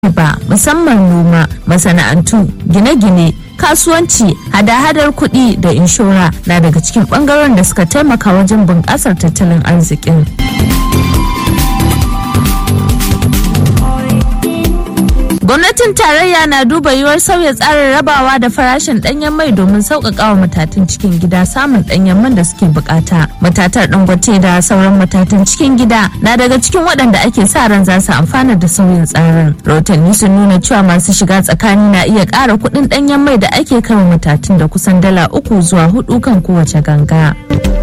ba musamman noma masana'antu gine-gine kasuwanci hada-hadar kuɗi da inshora na daga cikin ɓangaren da suka taimaka wajen bunƙasar tattalin arzikin gwamnatin tarayya na duba yiwuwar sauya tsarin rabawa da farashin ɗanyen mai domin sauƙaƙa wa matatun cikin gida samun ɗanyen man da suke bukata matatar dangote da sauran matatun cikin gida na daga cikin waɗanda ake sa ran za su amfana da sauyin tsarin rahotanni sun nuna cewa masu shiga tsakani na iya ƙara kuɗin ɗanyen mai da ake kama matatun da kusan dala uku zuwa hudu kan kowace ganga.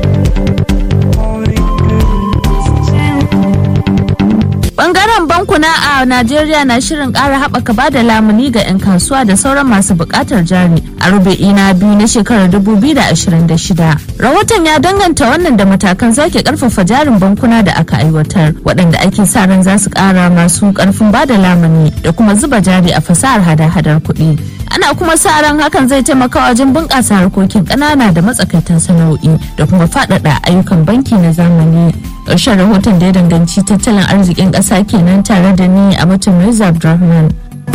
Bangaren bankuna a Najeriya na shirin ƙara haɓaka ba da lamuni ga 'yan kasuwa da sauran masu buƙatar jari a rubu'i na biyu na shekarar 2026. Rahoton ya danganta wannan da matakan sake ƙarfafa jarin bankuna da aka aiwatar waɗanda ake sa ran za su ƙara masu ƙarfin ba da lamuni da kuma zuba jari a fasahar hada-hadar kuɗi. ana kuma sa ran hakan zai taimaka wajen bunƙasa harkokin ƙanana da matsakaitan sana'o'i da kuma faɗaɗa ayyukan banki na zamani ƙarshen rahoton da ya danganci tattalin arzikin ƙasa kenan tare da ni a mutum Reza Abdulrahman.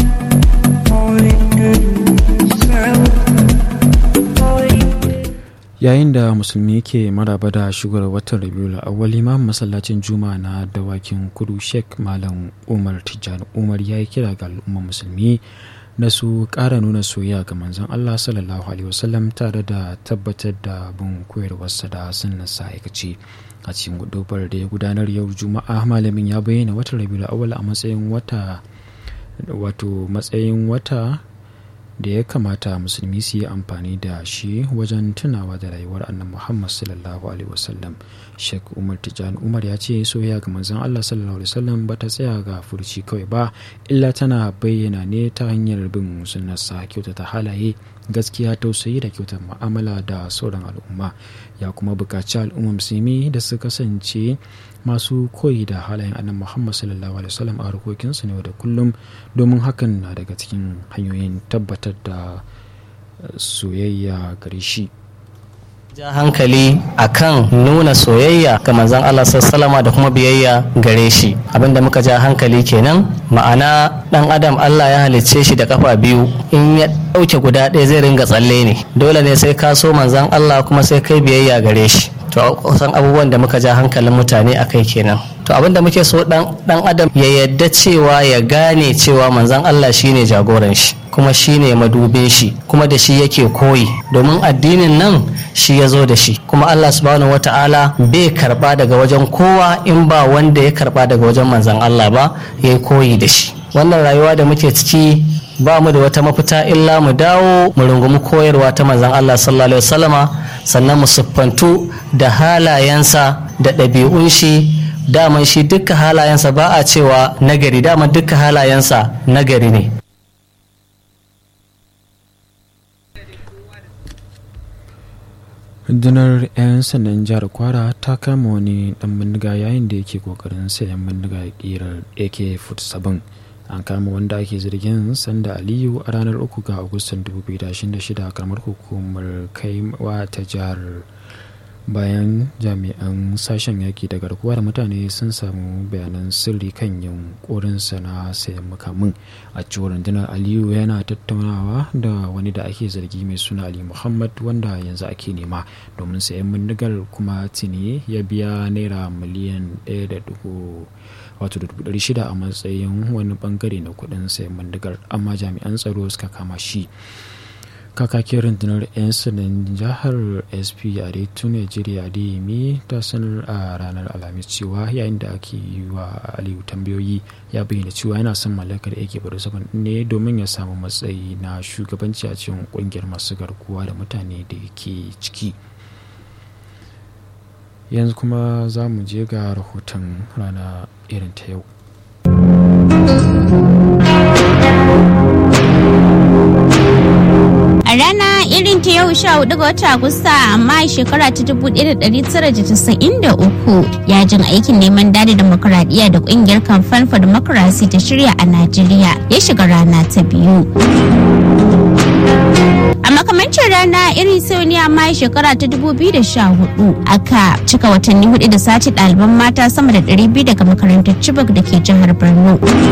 yayin da musulmi ke maraba da shigar watan rabiul awwal imam masallacin juma'a na dawakin kudu sheikh malam umar tijjani umar ya yi kira ga al'ummar musulmi na su ƙara nuna soyayya ga manzon Allah sallallahu alaihi wasallam tare da tabbatar da bin koyarwarsa da sunnarsa aikace a cikin gudubar da ya gudanar yau juma'a malamin ya bayyana watan rabiul awwal a matsayin wata wato matsayin wata da ya kamata musulmi su yi amfani da shi wajen tunawa da rayuwar annan muhammad sallallahu alaihi wasallam sheikh umar tijjani umar ya ce soyayya ga manzon allah sallallahu alaihi wasallam ba ta tsaya ga furci kawai ba illa tana bayyana ne ta hanyar bin sunnarsa kyautata halaye gaskiya tausayi da kyautar mu'amala da sauran al'umma ya kuma buƙaci al'umma musulmi da su kasance masu koyi da halayen annan muhammad sallallahu alaihi wasallam a harkokinsu ne da kullum domin hakan na daga cikin hanyoyin tabbatar da soyayya gare shi ja hankali akan nuna soyayya ga manzon Allah sallama da kuma biyayya gare shi abinda muka ja hankali kenan ma'ana dan adam Allah ya halicce shi da kafa biyu in ya dauke guda ɗaya zai ringa tsalle ne dole ne sai ka so manzon Allah kuma sai kai biyayya gare shi to kusan abubuwan da muka ja hankalin mutane a kai kenan to abinda muke so dan adam ya yadda cewa ya gane cewa manzon Allah shine jagoran shi kuma shine madubin shi kuma da shi yake koyi domin addinin nan shi ya zo da shi kuma Allah subhanahu wata'ala bai karba daga wajen kowa in ba wanda ya karba daga wajen manzon Allah ba ya yi koyi da shi wannan rayuwa da muke ciki ba mu da wata mafita illa mu dawo mu rungumi koyarwa ta manzon Allah sallallahu alaihi wasallama sannan mu siffantu da halayensa da ɗabi'un shi daman shi dukkan halayensa ba a cewa nagari daman dukkan halayensa nagari ne rundunar 'yan sandan jihar kwara ta kama wani dan bindiga yayin da yake kokarin sayan bindiga kirar ak-47 an kama wanda ake zargin sanda aliyu a ranar 3 ga agustan 2026 kamar hukumar kaiwa ta jihar bayan jami'an sashen yaki da garkuwa da mutane sun samu bayanan sirri kan yunkurinsa na sayan makamin a cewar rundunar aliyu yana tattaunawa da wani da ake zargi mai suna ali muhammad wanda yanzu ake nema domin sayan bindigar kuma tuni ya biya naira miliyan 1.6 a matsayin wani bangare na kudin sayan bindigar amma jami'an tsaro suka kama shi kakakin rundunar 'yan sandan jihar sp a retu nigeria adeyemi ta sanar a ranar alhamis cewa yayin da ake yi wa aliyu tambayoyi ya bayyana cewa yana son mallakar ak saban ne domin ya samu matsayi na shugabanci a cikin kungiyar masu garkuwa da mutane da ke ciki yanzu kuma za mu je ga rahoton rana irin ta yau A rana irin ta yau sha hudu ga wata Agusta amma shekara ta dubu ɗaya da ɗari tara da casa'in da uku yajin aikin neman dada demokuraɗiyya da ƙungiyar kamfan for democracy ta shirya a Najeriya ya shiga rana ta biyu. A makamancin rana irin sau ne amma shekara ta 2014 aka cika watanni hudu da sace ɗaliban mata sama da 200 daga makarantar Chibok da ke jihar Borno.